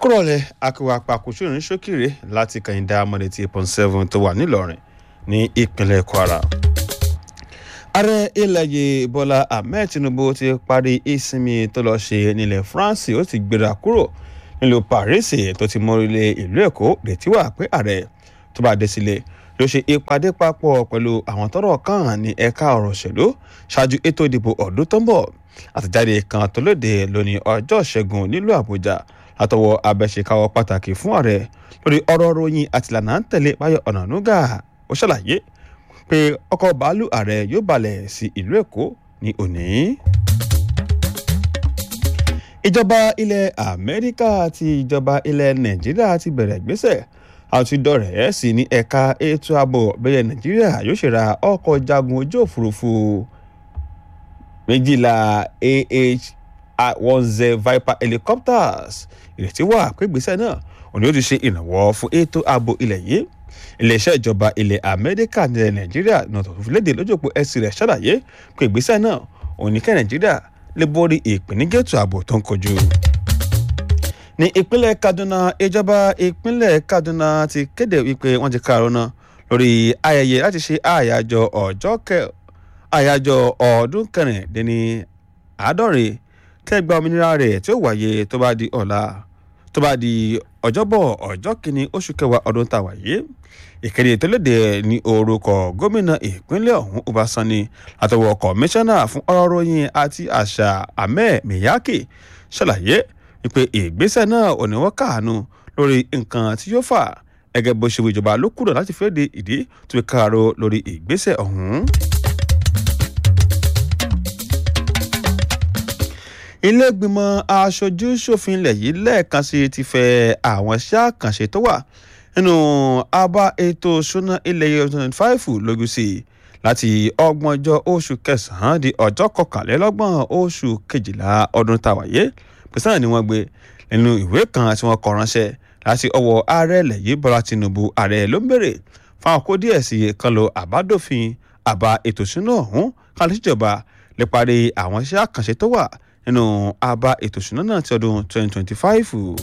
ẹkúrọ̀lẹ́ akíwá pàkóṣó ní ṣókìrè láti kàyìndà amọ̀dé tí pọ̀n seven tó wà nílọrin ní ìpínlẹ̀ kwara. ààrẹ ilẹ̀ yìí bọ́lá ahmed tinubu ti parí ìsinmi tó lọ́ọ́ ṣe nílẹ̀ france ó ti gbéra kúrò nílùú paris tó ti mórílẹ̀ ìlú èkó retí wà pé ààrẹ tó bá dé sílé ló ṣe ìpàdé papọ̀ pẹ̀lú àwọn tọ́rọ̀ kàn ní ẹ̀ka ọ̀rọ̀ òṣèlú ṣáájú ètò ìdìbò ọdún tó ń bọ̀ àtẹ̀jáde kan tó lóde lónìí ọjọ́ ìṣẹ́gun nílùú àbújá látọwọ́ abẹ́ṣekáwọ́ pàtàkì fún ààrẹ lórí ọ̀rọ̀ ròyìn àtìlànà ń tẹ̀lé báyọ̀ ọ̀nànúgà ó ṣàlàyé pé ọkọ̀ bàálù ààrẹ yóò balẹ̀ sí ìlú èkó ní òní. ìjọba ilẹ̀ amẹ́ríkà àti ìjọba ilẹ̀ nàìjíríà ti bẹ̀rẹ̀ ìgbésẹ̀ àti dọ̀rẹ́ sí ní ẹ̀ka ètò ààbò bẹ́ẹ̀ nàìjíríà yóò ṣe ra ọkọ̀ jagun ojú òfurufú méjìlá ah one z viper helicopters ìrètí wà pé ìgbésẹ̀ náà òní ó ti ṣe ìrànwọ́ fún ètò ààbò ilẹ̀ yìí iléeṣẹ́ ìjọba ilẹ̀ amẹ́ríkà nílẹ̀ nàìjíríà náà tó fi léde lójópò ẹ̀sìn rẹ̀ ṣàlàyé pé ìgbésẹ̀ náà òní kẹ́ nàìjíríà lè borí ìpèníjà ètò ààbò tó ń kojú. ní ìpínlẹ̀ kaduna ìjọba ìpínlẹ̀ kaduna ti kéde wípé wọ́n ti kárọ̀nà lórí ayẹyẹ láti ṣe àyájọ́ ọjọ́ kẹ àyájọ́ ọdún kẹrìndínní àádọ́rin kẹgbà òmìnira rẹ̀ tí ó wáyé tó bá di ọ̀la tó bá di ọjọ́bọ̀ ọjọ́ kìíní oṣù kẹwàá ọdún tá a wáyé ìkéde tó léde ní orúkọ gómìnà ìpínlẹ̀ ọ̀hún ọbaṣani àtọwọ́ kọmíṣánná fún ọ̀rọ̀ ròyìn àti àṣà ahmed miyake ṣàlàyé wípé ìgbésẹ̀ náà ò ní wọ́n káàánú lórí nǹkan tí yóò fà gẹ́gẹ́ bó ṣe wí ìjọba ló kúrò láti fẹ́ de ìdí tó fi káàáró lórí ìgbésẹ̀ ọ̀hún. ilé ìgbìmọ̀ aṣojú ṣòfin ilẹ̀ yìí lẹ́ẹ̀kan sí ti fẹ́ àwọn iṣẹ́ àkànṣe tó wà nínú abá ètò ìṣúná ilẹ̀ yìí twenty five lójú sí i láti ọgbọ̀njọ́ oṣù kẹsàn-án di ọjọ́ kọkànlélọ́gbọ̀n oṣù kejìlá ọdún tàwáyé pẹ̀sán ni wọ́n gbé nínú ìwé kan tí wọ́n kọ ránṣẹ́ láti ọwọ́ ààrẹ ilẹ̀ yìí bọ́lá tinubu ààrẹ ló ń bèrè fáwọn kó díẹ̀ sí kan lo àbádòfin àbá ètò ìṣúná ọ̀hún kan lè ṣèjọba lè parí àwọn iṣẹ́ àkànṣe tó wà nínú àbá ètò ìṣúná náà ti ọdún 2025.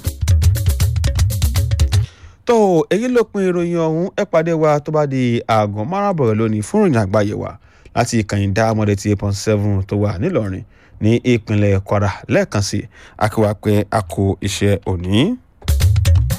tó èyí ló pin ìròyìn ọ̀hún ẹ pàdé wa tó bá di aago márùn-ún lónìí fún ìròyìn àgbáyé wa láti ìkànnì dáamọ́dé tí eight point seven tó wà nílọrin ní ìpínlẹ̀ kwara lẹ́ẹ̀kan sí akíwá pé a kó iṣẹ́ òní.